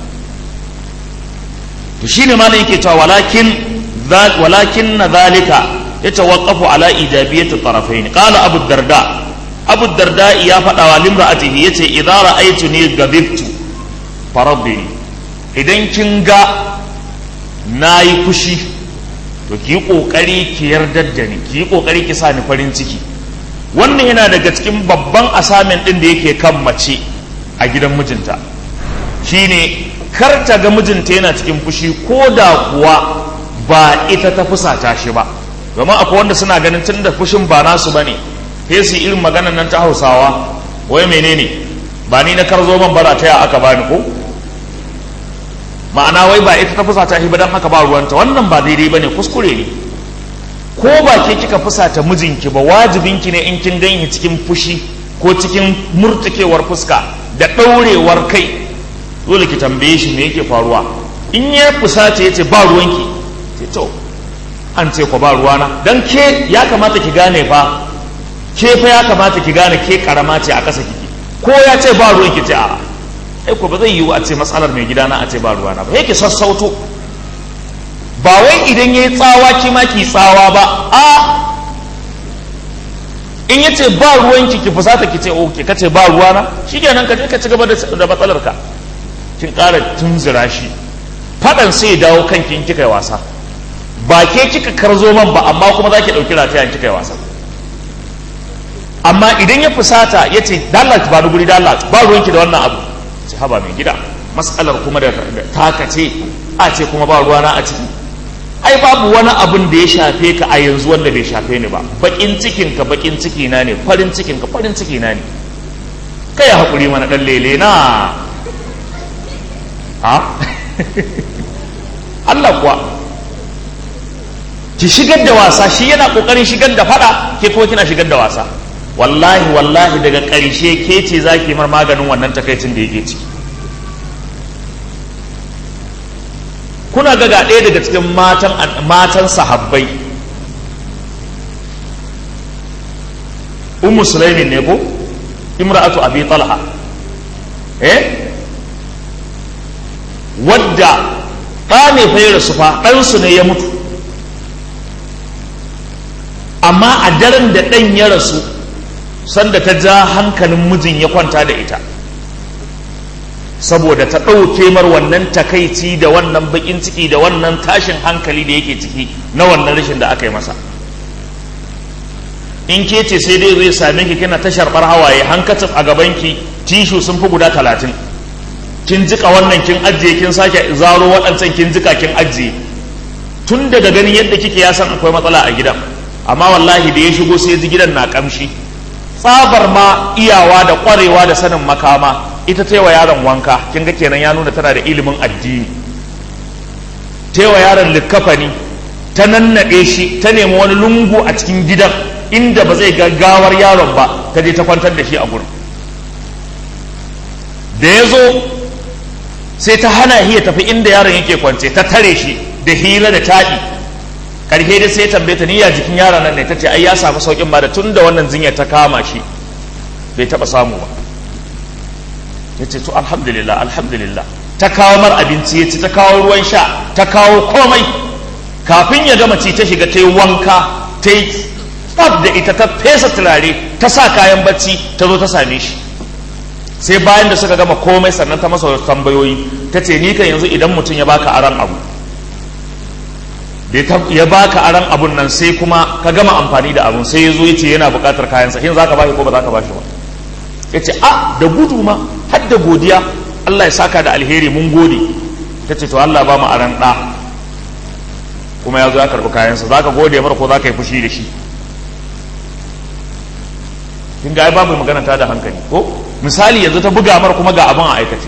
to shine ma yake cewa walakin walakin na zalika yatawaqqafu ala ijabiyati tarafayn qala abu darda abu darda ya faɗa wa limra'atihi yace idza ra'aytuni gadibtu farabbini idan kin ga nayi fushi to ki kokari ki yardar da ni ki kokari ki sa ni farin ciki wannan yana daga cikin babban asamin din da yake kan mace a gidan mijinta shine kar ta ga mijinta yana cikin fushi ko da kuwa ba ita ta fusata shi ba domin akwai wanda suna ganin tun da fushin ba nasu ba ne sai su irin maganan nan ta hausawa wai menene ba ni na karzo ban bara ta ya aka bani ko ma'ana wai ba ita ta fusata shi ba don haka ba ruwanta wannan ba daidai ba ne kuskure ne ko ba ke kika fusata mijinki ba wajibinki ne in kin ganye cikin fushi ko cikin murtukewar fuska da ɗaurewar kai dole ki tambaye shi me yake faruwa in ya fusace ya ce ba ruwanki ce to an ce ko ba ruwana dan ke ya kamata ki gane fa ke fa ya kamata ki gane ke karama ce a ƙasa kiki ko ya ce ba ruwanki ce a ai ko ba zai yiwu a ce matsalar mai gidana a ce ba ruwana ba yake sassauto ba wai idan yayi tsawa ki ma ki tsawa ba a in ya ce ba ruwanki ki fusata ki ce oke ka ce ba ruwana shikenan ka je ka ci gaba da matsalar ka kin ƙara tunzura shi faɗan sai ya dawo kanki in kika yi wasa ba ke kika karzo man ba amma kuma za ki ɗauki rataya in kika yi wasa amma idan ya fusata ya ce dalat ba guri dalat ba ruwanki da wannan abu ce haba mai gida matsalar kuma da taka ce a ce kuma ba ruwana a ciki ai babu wani abin da ya shafe ka a yanzu wanda bai shafe ni ba bakin cikin ka bakin ciki na ne farin cikin ka farin ciki na ne kai hakuri mana dan lele na ha Allah kuwa ki shigar da wasa shi yana kokarin shigar da fada ke kuma kina shigar da wasa wallahi wallahi daga ƙarshe ke ce za ki mar maganin wannan takaicin da yake ciki kuna ga ga ɗaya daga cikin matan matan sahabbai ummu sulaimin ne ko imra'atu abi talha eh wadda ɗa ne fa ya rasu fa ɗansu ne ya mutu amma a daren da ɗan ya rasu sanda ta ja hankalin mijin ya kwanta da ita saboda ta ɗauke mar wannan takaici da wannan baƙin ciki da wannan tashin hankali da yake ciki na wannan rashin da aka yi masa in ke ce sai dai zai same ki kina ta sharɓar hawaye hankacin a gabanki tishu sun fi guda talatin kin jika wannan kin ajiye kin sake zaro waɗancan kin jika kin ajiye tun daga ganin yadda kike ya san akwai matsala a gidan amma wallahi da ya shigo sai ji gidan na kamshi tsabar ma iyawa da ƙwarewa da sanin makama ita ta wa yaron wanka kin ga kenan ya nuna tana da ilimin addini ta wa yaron likkafani ta nannaɗe shi ta nemi wani lungu a cikin gidan inda ba zai gaggawar yaron ba ta je ta kwantar da shi a gurin da ya zo sai ta hana shi ya tafi inda yaron yake kwance ta tare shi da hira da taɗi karfe da sai tambaye ta niyya jikin yaron nan ne ta ce ai ya samu saukin ba da tun da wannan jinyar ta kama shi bai taɓa samu ba ya ce to alhamdulillah alhamdulillah ta kawo mar abinci ya ci ta kawo ruwan sha ta kawo komai kafin ya gama ci ta shiga ta yi wanka ta yi tsaf da ita ta fesa turare ta sa kayan bacci ta zo ta same shi sai bayan da suka gama komai sannan ta masa wasu tambayoyi ta ce ni kan yanzu idan mutum ya baka aran abu ya baka aran abun nan sai kuma ka gama amfani da abun sai ya zo ya ce yana buƙatar kayansa shin za ka bashi ko ba za ka bashi ba ya ce a da gudu ma har da godiya Allah ya saka da alheri mun gode ta ce to Allah ba mu aran ɗa kuma ya zo ya karɓi kayansa za ka gode mara ko za ka yi fushi da shi kin ga ai babu magana ta da hankali ko misali yanzu ta buga mara kuma ga abin a aikace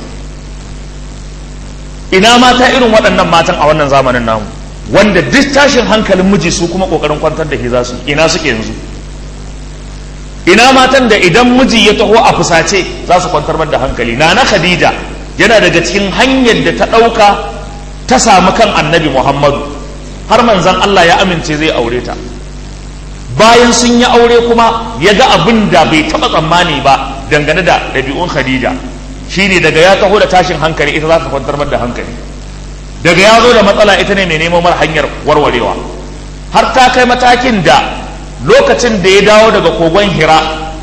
ina mata irin waɗannan matan a wannan zamanin namu wanda duk tashin hankalin miji su kuma ƙoƙarin kwantar da ke za su ina suke yanzu ina matan da idan miji ya taho a fusace za su kwantar da hankali na na khadija yana daga cikin hanyar da ta ɗauka ta samu kan annabi muhammadu har manzan allah ya amince zai aure ta bayan sun yi aure kuma ya ga abin da bai taɓa tsammani ba dangane da ɗabi'un khadija shine daga ya taho da tashin hankali ita za ta kwantar da hankali daga ya zo da matsala ita ne mai neman mara hanyar warwarewa har ta kai matakin da lokacin da ya dawo daga kogon hira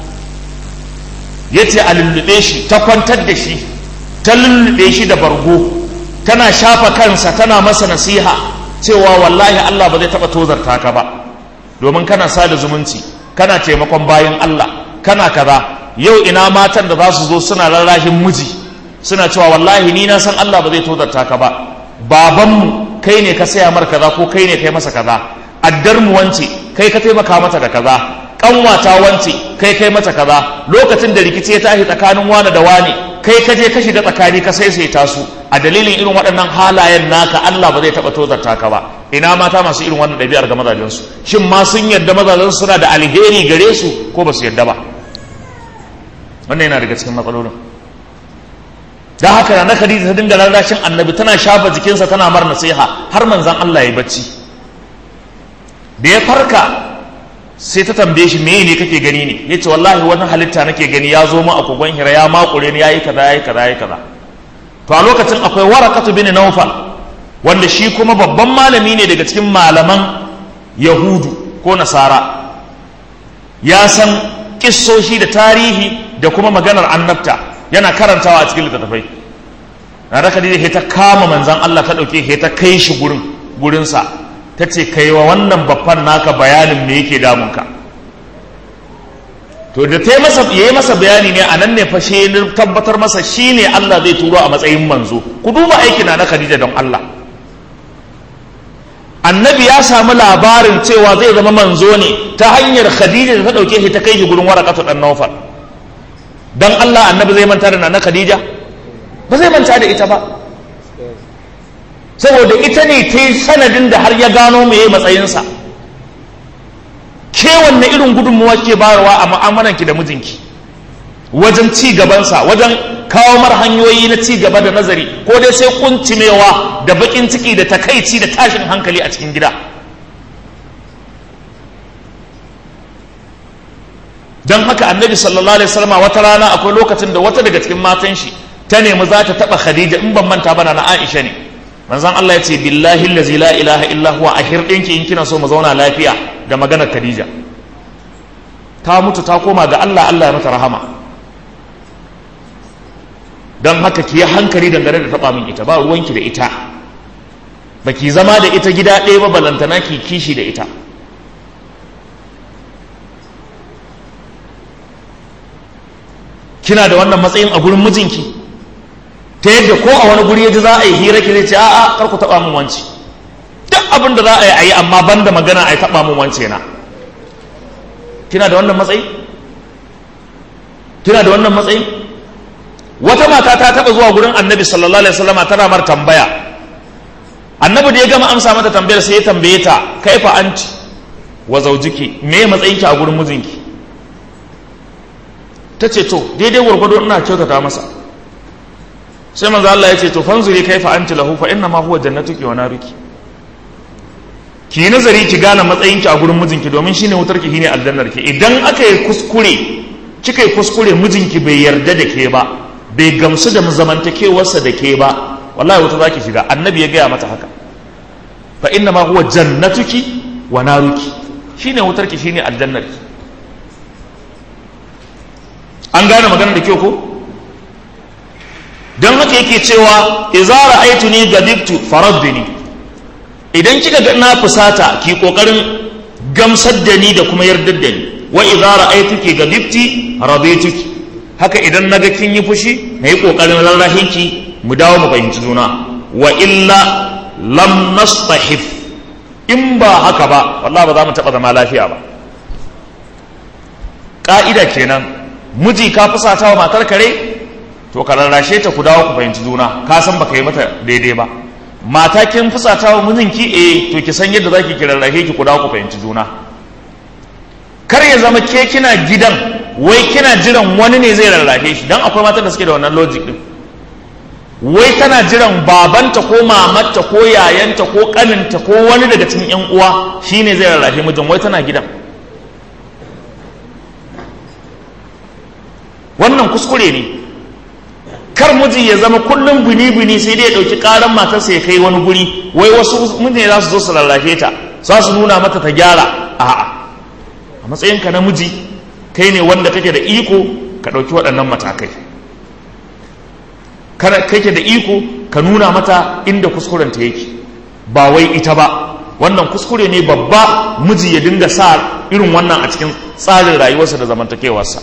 ya ce a lullube shi ta kwantar da shi ta lullube shi da bargo tana shafa kansa tana masa nasiha cewa wallahi Allah ba zai taɓa tozarta ka ba domin kana sada zumunci kana taimakon bayan Allah kana kaza yau ina matan da za su zo suna rarrahin miji suna cewa wallahi ni na san Allah ba zai tozarta ka ba babanmu kai ne ka saya mar kaza ko kai ne kai masa kaza addar mu wance kai ka taimaka mata da kaza kanwata wance kai kai mata kaza lokacin da rikici ya tashi tsakanin wani da wani kai ka je ka shiga tsakani ka saisaita su a dalilin irin waɗannan halayen naka Allah ba zai taɓa tozarta ka ba ina mata masu irin wannan ɗabi'ar ga mazajensu shin ma sun yarda mazajensu suna da alheri gare su ko ba su yarda ba wannan yana daga cikin matsalolin da haka na Khadija ta dinga rarrashin annabi tana shafa jikinsa tana mar nasiha har manzon Allah ya bacci da ya farka sai ta tambaye shi me ne kake gani ne yace wallahi wani halitta nake gani ya zo mu a kogon hira ya makure ni yayi kaza yayi kaza yayi kaza to a lokacin akwai warakatu bin nawfal wanda shi kuma babban malami ne daga cikin malaman yahudu ko nasara ya san kissoshi da tarihi da kuma maganar annabta yana karantawa a cikin littattafai na raka da ta kama manzan Allah ta ɗauke ta kai shi gurin gurinsa ta ce kai wa wannan babban naka bayanin me yake damunka to da ta masa ya yi masa bayani ne a nan ne fashe tabbatar masa shi ne Allah zai turo a matsayin manzo ku duba aikin na Khadija don Allah annabi ya samu labarin cewa zai zama manzo ne ta hanyar Khadija da ta ɗauke shi ta kai shi gurin warakatu ɗan Nawfal don Allah annabi zai manta da nana Khadija ba zai manta da ita ba saboda ita ne ta yi sanadin da har ya gano meye matsayinsa ke wanne irin gudunmuwa ke bayarwa a mu'amalanki da mijinki wajen ci gabansa wajen kawo mar hanyoyi na ci gaba da nazari ko dai sai kuncimewa da bakin ciki da takaici da tashin hankali a cikin gida don haka annabi sallallahu alaihi wasallam wata rana akwai lokacin da wata daga cikin matan shi ta nemi za ta taba khadija in ban manta bana na aisha ne manzon Allah ya ce billahi allazi la ilaha illa huwa a hirdinki in kina so mu zauna lafiya da maganar khadija ta mutu ta koma ga Allah Allah ya mata rahama don haka ki yi hankali dangane da taba min ita ba ruwanki da ita baki zama da ita gida ɗaya ba balantana ki kishi da ita kina da wannan matsayin a gurin mijinki ta yadda ko a wani guri ya ji za a yi hira ki zai ce a'a kar ku taba min wanci duk abin da za a yi a yi amma ban da magana a yi taba min wance na kina da wannan matsayi kina da wannan matsayi wata mata ta taba zuwa gurin annabi sallallahu alaihi wasallam tana mar tambaya annabi da ya gama amsa mata tambayar sai ya tambaye ta kaifa anti wa zaujiki me matsayinki a gurin mijinki ta ce to daidai gwargwado ina kyautata masa sai manzo Allah ya ce to fanzuri kaifa anti lahu fa inna ma huwa jannatuki wa naruki ki yi nazari ki gane matsayinki a gurin mijinki domin shine wutarki shine aljannarki idan aka yi kuskure kika yi kuskure mijinki bai yarda da ke ba bai gamsu da zamantakewarsa da ke ba wallahi wuta zaki shiga annabi ya gaya mata haka fa inna ma huwa jannatuki wa naruki shine wutarki shine aljannarki an gane maganar da kyau ko don haka yake cewa idza ra'aytuni gadibtu faraddini idan kika ga na fusata ki kokarin gamsar da ni da kuma yardar da ni wa idza ra'aytuki gadibti radituki haka idan naga kin yi fushi nayi kokarin rarrahin ki mu dawo mu fahimci juna wa illa lam nastahif in ba haka ba wallahi ba za mu taba zama lafiya ba ka'ida kenan miji ka fusata wa matar kare to ka rarrashe ta ku dawo ku fahimci juna ka san baka yi mata daidai ba mata kin fusata wa mijinki eh to ki san yadda zaki ki rarrashe ki ku dawo ku fahimci juna kar ya zama ke kina gidan wai kina jiran wani ne zai rarrashe shi dan akwai matan da suke da wannan logic din wai tana jiran babanta ko mamarta ko yayanta ko kaninta ko wani daga cikin yan uwa shine zai rarrashe mijin wai tana gidan wannan kuskure ne kar miji ya zama kullum bini-bini sai dai ya ɗauki ƙaran matarsa ya kai wani guri wai wasu mutane za su zo su rarrafe ta za su nuna mata ta gyara a'a a matsayinka na miji kai ne wanda kake da iko ka ɗauki waɗannan matakai kake da iko ka nuna mata inda kuskurenta yake ba wai ita ba wannan kuskure ne babba miji ya dinga sa irin wannan a cikin tsarin rayuwarsa da zamantakewarsa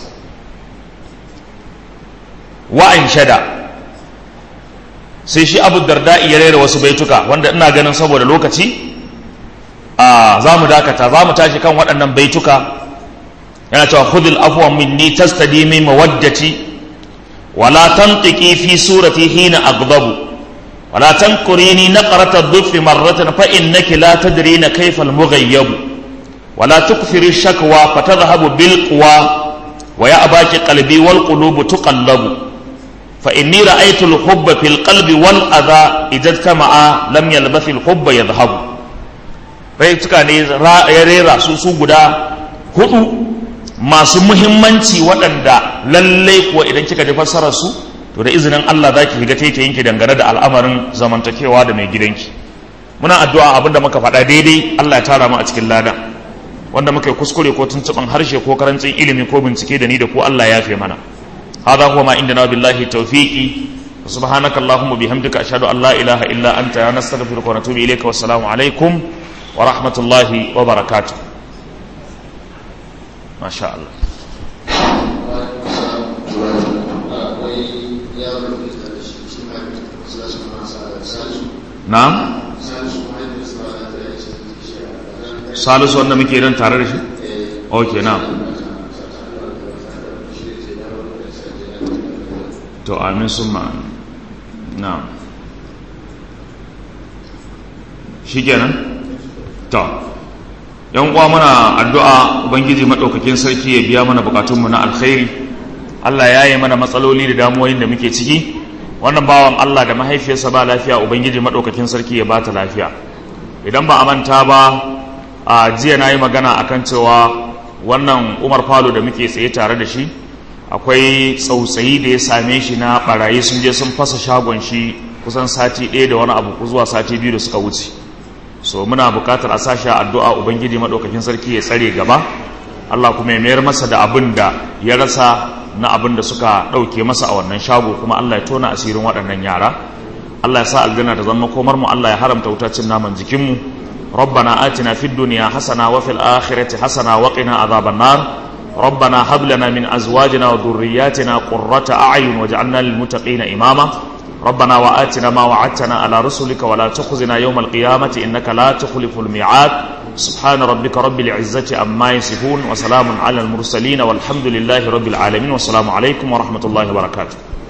wa'an shada sai shi abu darda ya rera wasu baituka wanda ina ganin saboda lokaci a za mu dakata za mu tashi kan waɗannan baituka yana cewa khudil afwa minni tastadimi mawaddati wala tantiki fi surati hina aghdabu wala tankurini naqrat ad-dhif marratan fa innaki la tadrina kayfa al-mughayyab wala tukthiri shakwa fatadhhabu bil quwa wa ya'baki qalbi wal qulubu tuqallabu فإني رأيت الحب في القلب والأذى إذا اجتمع لم يلبث الحب يذهب baituka ne ya rera su su guda hudu masu muhimmanci waɗanda lallai kuwa idan kika ji fassarar su to da izinin Allah za ki shiga taita yanki dangane da al'amarin zamantakewa da mai gidanki muna addu'a abin da muka faɗa daidai Allah ya tara mu a cikin lada wanda muka yi kuskure ko tuntuɓin harshe ko karancin ilimi ko bincike da ni da ku Allah ya fi mana هذا هو ما عندنا بالله التوفيق سبحانك اللهم وبحمدك أشهد أن لا إله إلا أنت نستغفرك ونتوب إليك والسلام عليكم ورحمة الله وبركاته ما شاء الله نعم salisu wanda muke nan tare da shi? ok na'am to amin sun ma'amin na shi kenan to yan uwa muna addu'a ubangiji maɗaukakin sarki ya biya mana bukatunmu na alkhairi allah ya yi mana matsaloli da damuwoyin da muke ciki wannan bawan allah da mahaifiyarsa ba lafiya ubangiji maɗaukakin sarki ya bata lafiya idan ba a manta ba a jiya na yi magana akan cewa wannan umar falo da muke tsaye tare da shi akwai tsautsayi da ya same shi na barayi sun je sun fasa shagon shi kusan sati ɗaya da wani abu zuwa sati biyu da suka wuce so muna buƙatar a sashi addu'a ubangiji maɗaukakin sarki ya tsare gaba allah kuma ya mayar masa da abin da ya rasa na abin da suka ɗauke masa a wannan shago kuma allah ya tona asirin waɗannan yara allah ya sa aljanna da zama komar mu allah ya haramta wutacin naman jikinmu ربنا آتنا في الدنيا حسنة وفي الآخرة حسنة وقنا عذاب النار ربنا هب لنا من أزواجنا وذرياتنا قرة أعين واجعلنا للمتقين إماما ربنا وآتنا ما وعدتنا على رسلك ولا تخزنا يوم القيامة إنك لا تخلف الميعاد سبحان ربك رب العزة أما يصفون وسلام على المرسلين والحمد لله رب العالمين والسلام عليكم ورحمة الله وبركاته